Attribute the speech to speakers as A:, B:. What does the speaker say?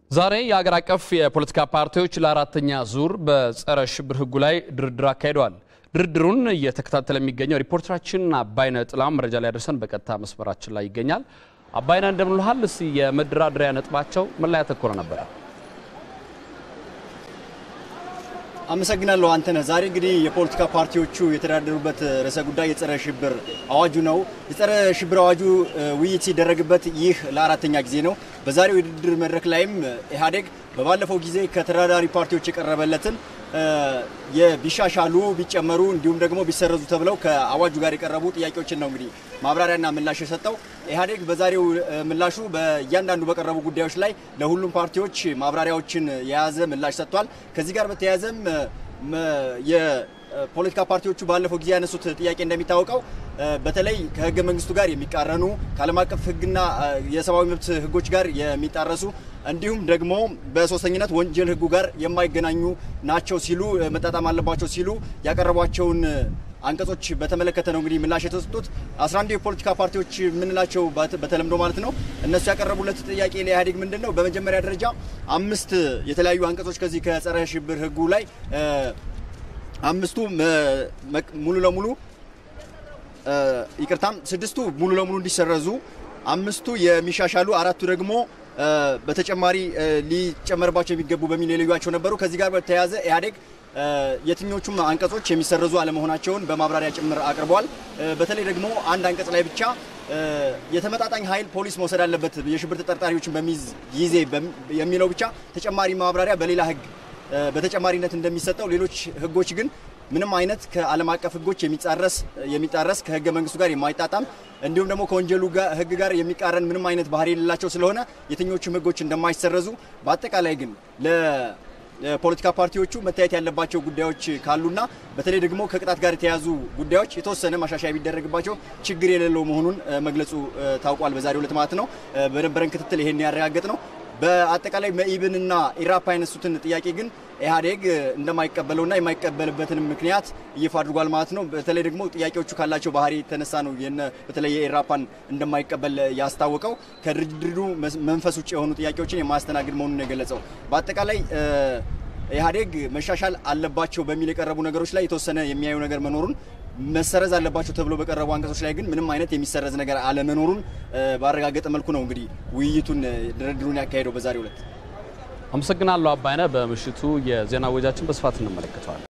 A: ዛሬ የሀገር አቀፍ የፖለቲካ ፓርቲዎች ለአራተኛ ዙር በጸረ ሽብር ሕጉ ላይ ድርድር አካሂደዋል። ድርድሩን እየተከታተለ የሚገኘው ሪፖርተራችን አባይነ ጥላም መረጃ ላይ ያደርሰን በቀጥታ መስመራችን ላይ ይገኛል። አባይነ እንደምንልሃል። እስኪ የመደራደሪያ ነጥባቸው ምን ላይ ያተኮረ ነበረ?
B: አመሰግናለሁ አንተነህ። ዛሬ እንግዲህ የፖለቲካ ፓርቲዎቹ የተደራደሩበት ርዕሰ ጉዳይ የጸረ ሽብር አዋጁ ነው። የጸረ ሽብር አዋጁ ውይይት ሲደረግበት ይህ ለአራተኛ ጊዜ ነው። በዛሬው የድርድር መድረክ ላይም ኢህአዴግ በባለፈው ጊዜ ከተደራዳሪ ፓርቲዎች የቀረበለትን የቢሻሻሉ ቢጨመሩ እንዲሁም ደግሞ ቢሰረዙ ተብለው ከአዋጁ ጋር የቀረቡ ጥያቄዎችን ነው እንግዲህ ማብራሪያና ምላሽ የሰጠው። ኢህአዴግ በዛሬው ምላሹ በእያንዳንዱ በቀረቡ ጉዳዮች ላይ ለሁሉም ፓርቲዎች ማብራሪያዎችን የያዘ ምላሽ ሰጥቷል። ከዚህ ጋር በተያያዘም የፖለቲካ ፓርቲዎቹ ባለፈው ጊዜ ያነሱት ጥያቄ እንደሚታወቀው በተለይ ከህገ መንግስቱ ጋር የሚቃረኑ ከዓለም አቀፍ ህግና የሰብአዊ መብት ህጎች ጋር የሚጣረሱ እንዲሁም ደግሞ በሶስተኝነት ወንጀል ህጉ ጋር የማይገናኙ ናቸው ሲሉ መጣጣም አለባቸው ሲሉ ያቀረቧቸውን አንቀጾች በተመለከተ ነው እንግዲህ ምላሽ የተሰጡት። 11 የፖለቲካ ፓርቲዎች የምንላቸው በተለምዶ ማለት ነው። እነሱ ያቀረቡለት ጥያቄ ለኢህአዴግ ምንድን ነው? በመጀመሪያ ደረጃ አምስት የተለያዩ አንቀጾች ከዚህ ከጸረ ሽብር ህጉ ላይ አምስቱ ሙሉ ለሙሉ ይቅርታም ስድስቱ ሙሉ ለሙሉ እንዲሰረዙ፣ አምስቱ የሚሻሻሉ፣ አራቱ ደግሞ በተጨማሪ ሊጨመርባቸው የሚገቡ በሚል የለዩቸው ነበሩ። ከዚህ ጋር በተያያዘ ኢህአዴግ የትኞቹም አንቀጾ የሚሰረዙ አለመሆናቸውን በማብራሪያ ጭምር አቅርበዋል። በተለይ ደግሞ አንድ አንቀጽ ላይ ብቻ የተመጣጣኝ ኃይል ፖሊስ መውሰድ አለበት የሽብር ተጠርጣሪዎችን በሚይዝ ጊዜ የሚለው ብቻ ተጨማሪ ማብራሪያ በሌላ ህግ በተጨማሪነት እንደሚሰጠው፣ ሌሎች ህጎች ግን ምንም አይነት ከዓለም አቀፍ ህጎች የሚጻረስ የሚጣረስ ከህገ መንግስቱ ጋር የማይጣጣም እንዲሁም ደግሞ ከወንጀሉ ህግ ጋር የሚቃረን ምንም አይነት ባህሪ የሌላቸው ስለሆነ የትኞቹም ህጎች እንደማይሰረዙ በአጠቃላይ ግን ለፖለቲካ ፓርቲዎቹ መታየት ያለባቸው ጉዳዮች ካሉና በተለይ ደግሞ ከቅጣት ጋር የተያዙ ጉዳዮች የተወሰነ ማሻሻያ ቢደረግባቸው ችግር የሌለው መሆኑን መግለጹ ታውቋል። በዛሬው ዕለት ማለት ነው። በነበረን ክትትል ይሄን ያረጋገጥ ነው። በአጠቃላይ መኢብንና ኢራፓ ያነሱትን ጥያቄ ግን ኢህአዴግ እንደማይቀበለውና የማይቀበልበትን ምክንያት ይፋ አድርጓል ማለት ነው። በተለይ ደግሞ ጥያቄዎቹ ካላቸው ባህሪ የተነሳ ነው በተለይ የኢራፓን እንደማይቀበል ያስታወቀው። ከድርድሩ መንፈስ ውጭ የሆኑ ጥያቄዎችን የማያስተናግድ መሆኑን የገለጸው በአጠቃላይ ኢህአዴግ መሻሻል አለባቸው በሚል የቀረቡ ነገሮች ላይ የተወሰነ የሚያዩ ነገር መኖሩን መሰረዝ አለባቸው ተብሎ በቀረቡ አንቀጾች ላይ ግን ምንም አይነት የሚሰረዝ ነገር አለመኖሩን ባረጋገጠ መልኩ ነው እንግዲህ ውይይቱን ድርድሩን ያካሄደው በዛሬው ዕለት።
A: አመሰግናለሁ አባይነ። በምሽቱ የዜና ወጃችን በስፋት እንመለከተዋል።